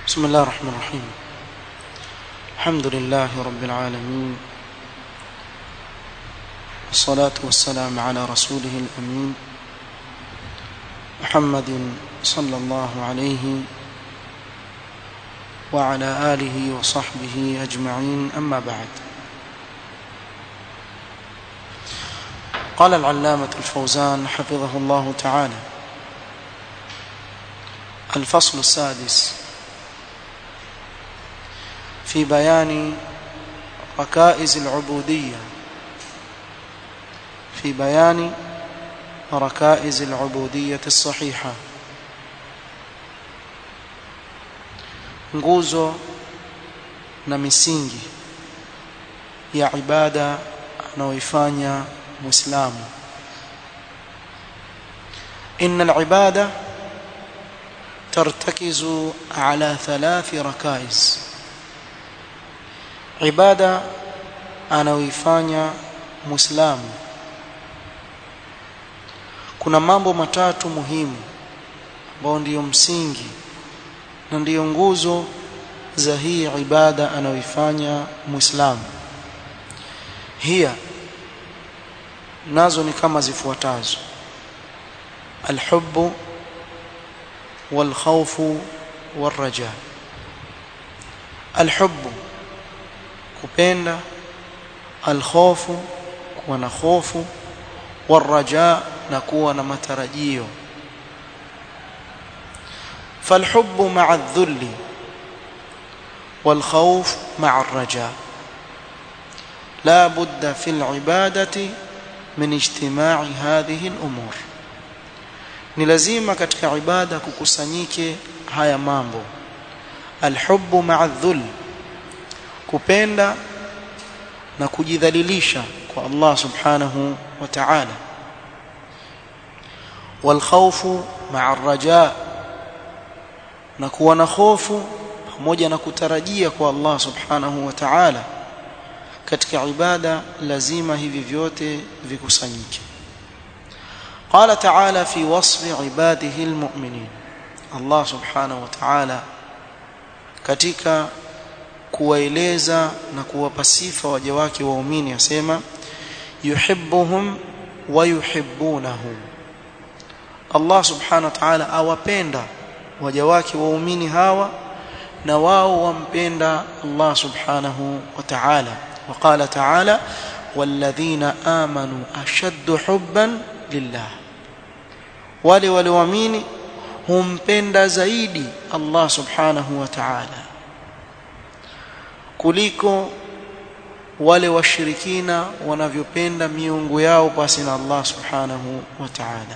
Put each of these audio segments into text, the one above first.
بسم الله الرحمن الرحيم الحمد لله رب العالمين والصلاة والسلام على رسوله الأمين محمد صلى الله عليه وعلى آله وصحبه أجمعين أما بعد قال العلامة الفوزان حفظه الله تعالى الفصل السادس في بيان ركائز العبودية في بيان ركائز العبودية الصحيحة nguzo na misingi ya ibada anayoifanya muislamu inna al-ibada tartakizu ala thalathi rakaiz ibada anayoifanya muislamu kuna mambo matatu muhimu ambayo ndiyo msingi na ndiyo nguzo za hii ibada anayoifanya muislamu hiya nazo ni kama zifuatazo alhubbu walkhawfu warraja alhubbu kupenda alkhawfu kuwa na hofu warraja na kuwa na matarajio فالحب مع الذل والخوف مع الرجاء لا بد في العبادة من اجتماع هذه الأمور ni lazima katika ibada kukusanyike haya mambo alhubbu ma'a dhul kupenda na kujidhalilisha kwa Allah subhanahu wa ta'ala wal khawfu ma'a ar-raja' na kuwa na hofu pamoja na kutarajia kwa Allah subhanahu wa ta'ala katika ibada lazima hivi vyote vikusanyike قال تعالى في وصف عباده المؤمنين الله سبحانه وتعالى katika kuwaeleza na kuwapa sifa waja wake waumini asema yuhibbuhum wa yuhibbunahu Allah subhanahu wa ta'ala awapenda waja wake waumini hawa na wao wampenda Allah subhanahu wa ta'ala وقال تعالى والذين آمنوا أشد حبا لله wale walioamini humpenda zaidi Allah subhanahu wa ta'ala kuliko wale washirikina wanavyopenda miungu yao basi na Allah subhanahu wa ta'ala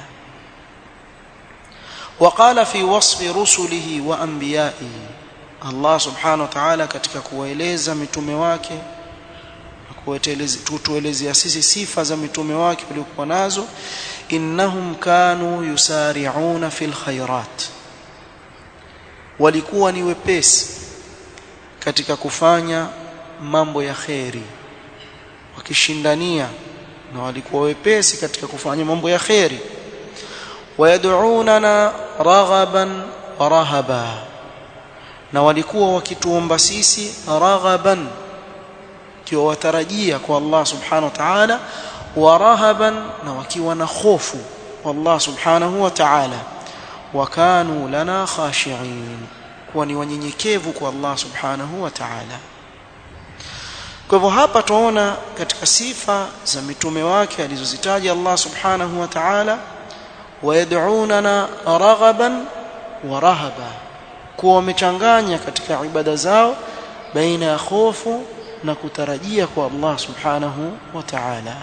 وقال في وصف رسله وانبيائه Allah subhanahu wa ta'ala katika kuwaeleza mitume wake kutuelezea sisi sifa za mitume wake waliokuwa nazo innahum kanu yusari'una fil khairat walikuwa ni wepesi katika kufanya mambo ya kheri wakishindania na walikuwa wepesi katika kufanya mambo ya kheri wayad'unana raghaban wa rahaba na walikuwa wakituomba sisi raghaban kiwa watarajia kwa Allah subhanahu wa ta'ala wa rahaban na wakiwa na hofu Allah subhanahu wa ta'ala wakanu lana khashi'in kuwa ni wanyenyekevu kwa Allah subhanahu wa ta'ala kwa hivyo hapa tunaona katika sifa za mitume wake alizozitaja Allah subhanahu wa ta'ala wayad'unana raghaban wa rahaba kuwa wamechanganya katika ibada zao baina ya hofu na kutarajia kwa Allah subhanahu wa ta'ala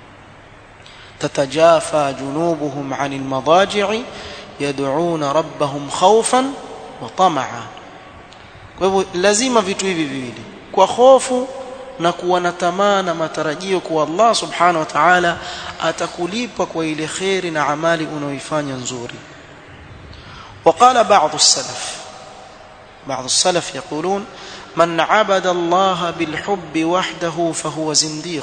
tatajafa junubuhum 'anil madaji'i yad'una rabbahum khawfan wa tama'a kwa hivyo lazima vitu hivi viwili kwa hofu na kuwa na tamaa na matarajio kwa Allah subhanahu wa ta'ala atakulipa kwa ile khairi na amali unaoifanya nzuri وقال بعض السلف بعض السلف يقولون من عبد الله بالحب وحده فهو زنديق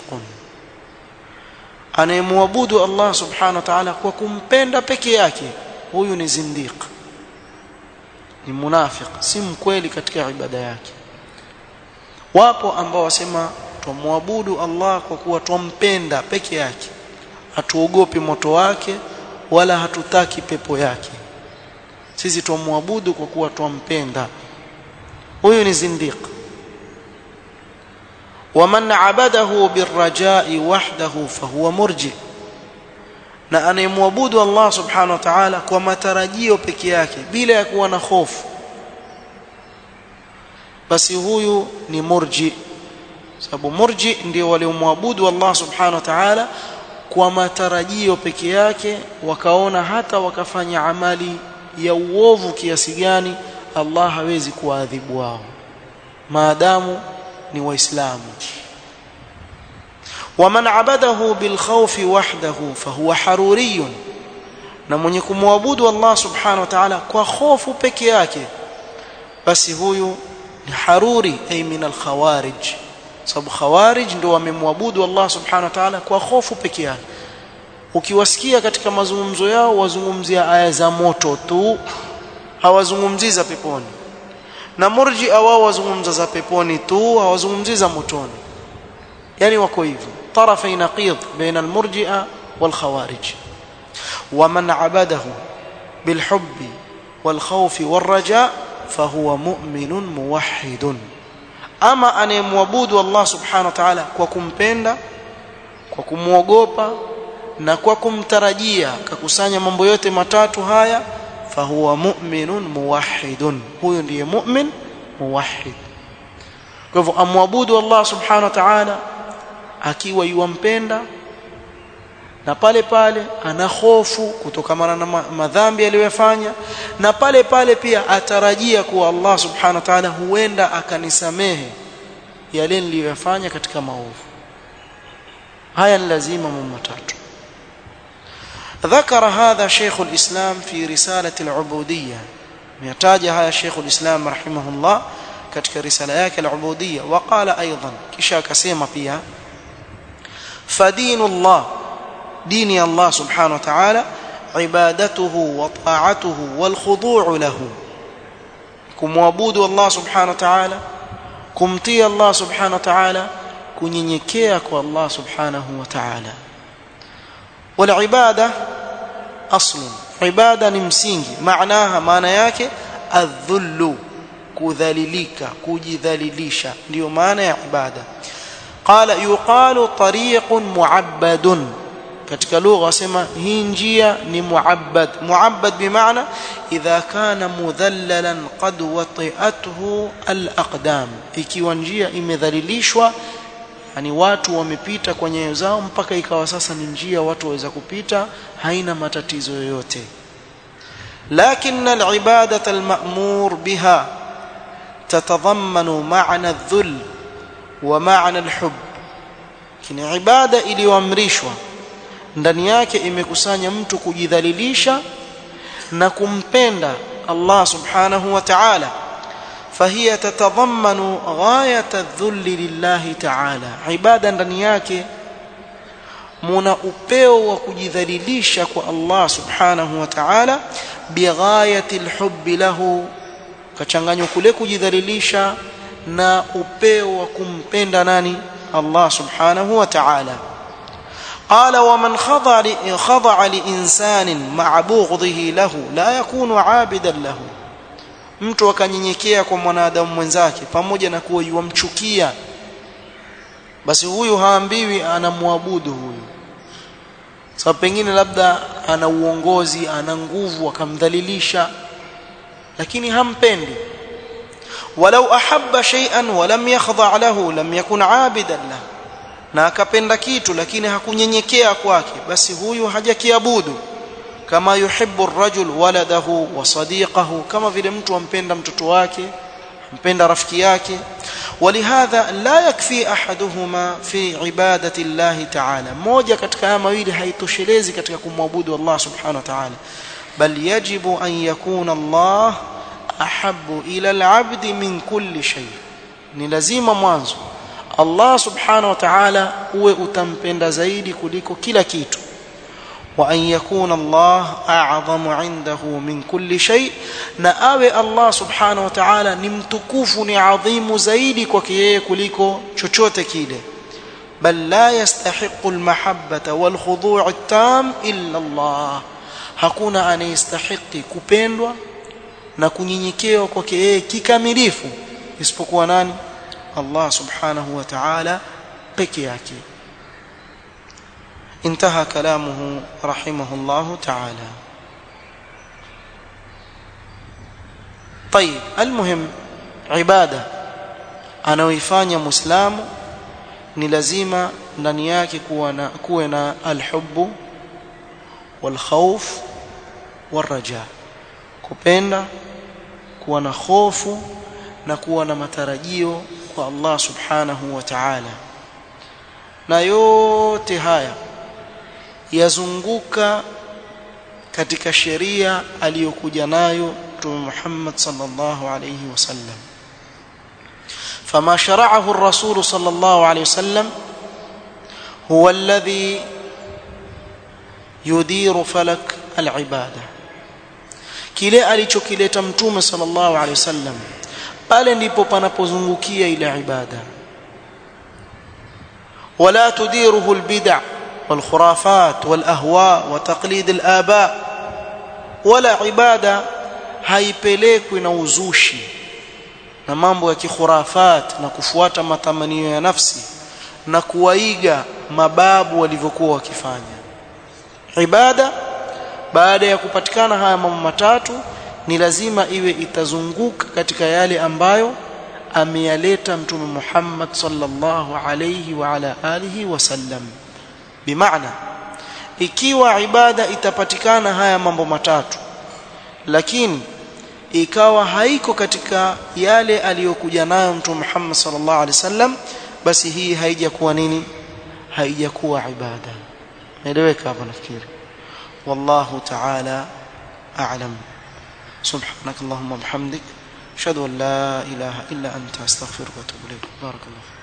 anayemwabudu Allah subhanahu wa ta'ala kwa kumpenda peke yake huyu ni zindiq ni munafiq si mkweli katika ibada yake wapo ambao wasema tumwabudu Allah kwa kuwa twampenda peke yake hatuogopi moto wake wala hatutaki pepo yake sisi tumwabudu kwa kuwa twampenda huyu ni zindiq ومن عبده بالرجاء وحده فهو مرجئ na anayemwabudu Allah subhanahu wa ta'ala kwa matarajio peke yake bila ya kuwa na hofu basi huyu ni murji sababu murji ndio waliomwabudu Allah subhanahu wa ta'ala kwa matarajio peke yake wakaona hata wakafanya amali ya uovu kiasi gani Allah hawezi kuadhibu wao maadamu ni waislamu waman abadahu bilkhawfi wahdahu fahuwa haruriyun na mwenye kumwabudu Allah subhanahu wa ta'ala kwa hofu peke yake basi huyu ni haruri ay min alkhawarij sababu khawarij ndio wamemwabudu Allah subhanahu wa ta'ala kwa hofu peke yake ukiwasikia katika mazungumzo yao wazungumzia aya za moto tu hawazungumzii za peponi na murji wao wazungumza za peponi tu hawazungumzii za motoni yani wako hivyo طرفي نقيض بين المرجئه والخوارج ومن عبده بالحب والخوف والرجاء فهو مؤمن موحد ama anayemwabudu Allah subhanahu wa ta'ala kwa kumpenda kwa kumwogopa na kwa kumtarajia akakusanya mambo yote matatu haya fahuwa mu'minun muwahhidun huyo ndiye mu'min muwahhid kwa hivyo amwabudu Allah subhanahu wa ta'ala akiwa yuwampenda na pale pale ana hofu kutokana na madhambi aliyofanya na pale pale pia atarajia kuwa Allah subhanahu wa ta'ala huenda akanisamehe yale niliyofanya katika maovu haya ni lazima mambo matatu ذكر هذا شيخ الإسلام في رسالة العبودية يحتاج هذا شيخ الإسلام رحمه الله katika risala yake al-ubudiyya waqala aidan kisha akasema pia فدين الله دين الله سبحانه وتعالى عبادته وطاعته والخضوع له kumwabudu Allah subhanahu wa ta'ala kumtii Allah subhanahu wa ta'ala kunyenyekea kwa Allah subhanahu wa ta'ala wal ibada aslun ibada ni msingi maanaha maana yake adhullu kudhalilika kujidhalilisha ndio maana ya ibada qala yuqalu tariqun muabbadun katika lugha wasema hii njia ni muabbad muabbad bimaana idha kana mudhallalan qad wati'athu al-aqdam ikiwa njia imedhalilishwa yani watu wamepita kwa nyayo zao mpaka ikawa sasa ni njia watu waweza kupita haina matatizo yoyote لكن العباده المأمور بها تتضمن معنى الذل ومعنى الحب kini ibada iliyoamrishwa ndani yake imekusanya mtu kujidhalilisha na kumpenda Allah subhanahu wa ta'ala فهي تتضمن غايه الذل لله تعالى ibada ndani yake muna upeo wa kujidhalilisha kwa Allah subhanahu wa ta'ala bighayati alhubbi lahu kachanganywa kule kujidhalilisha na upeo wa kumpenda nani Allah subhanahu wa ta'ala قال ومن خضع خضع لإنسان مع بغضه له لا يكون عابدا له mtu akanyenyekea kwa mwanadamu mwenzake pamoja na kuwa yuamchukia basi huyu haambiwi anamwabudu huyu sababu pengine labda ana uongozi ana nguvu akamdhalilisha lakini hampendi walau ahabba shay'an wa lam yakhdha lahu lam yakun abidan lahu na akapenda kitu lakini hakunyenyekea kwake basi huyu hajakiabudu kama yuhibbu ar-rajul waladahu wa sadiqahu kama vile mtu ampenda mtoto wake ampenda rafiki yake ولهذا لا يكفي احدهما في عباده الله تعالى moja katika haya mawili haitoshelezi katika kumwabudu Allah subhanahu wa ta'ala bal yajibu an yakuna Allah ahabbu ila al-'abd min kulli shay ni lazima mwanzo Allah subhanahu wa ta'ala uwe utampenda zaidi kuliko kila kitu وأن يكون الله أعظم عنده من كل شيء na awe Allah subhanahu wa ta'ala ni mtukufu ni adhimu zaidi kwake yeye kuliko chochote kile bal la yastahiqu almahabbata walkhudu' at-tam illa Allah hakuna anayestahiki kupendwa na kunyenyekewa kwake yeye kikamilifu isipokuwa nani Allah subhanahu wa ta'ala peke yake انتهى كلامه رحمه الله تعالى طيب المهم عباده anaoifanya muislamu ni lazima ndani yake kuwa na kuwe na alhubbu walkhawf waraja kupenda kuwa na hofu na kuwa na matarajio kwa Allah subhanahu wa ta'ala na yote haya yazunguka katika sheria aliyokuja nayo Mtume Muhammad sallallahu alayhi wasallam فما شرعه الرسول صلى الله عليه وسلم هو الذي يدير فلك العباده kile alichokileta mtume sallallahu alaihi wasallam pale ndipo panapozungukia ile ibada wala tudiruhu albid'a والخرافات والاهواء وتقليد الاباء ولا ibada haipelekwi na uzushi na mambo ya kikhurafat na kufuata matamanio ya nafsi na kuwaiga mababu walivyokuwa wakifanya ibada baada ya kupatikana haya mambo matatu ni lazima iwe itazunguka katika yale ambayo ameyaleta mtume Muhammad sallallahu alayhi wa ala alihi wasallam bimaana ikiwa ibada itapatikana haya mambo matatu lakini ikawa haiko katika yale aliyokuja nayo mtume Muhammad sallallahu alaihi wasallam basi hii haijakuwa nini haijakuwa ibada naeleweka hapa nafikiri wallahu ta'ala a'lam subhanak allahumma bihamdik ashhadu an la ilaha illa anta astaghfiruka wa atubu ilayk barakallahu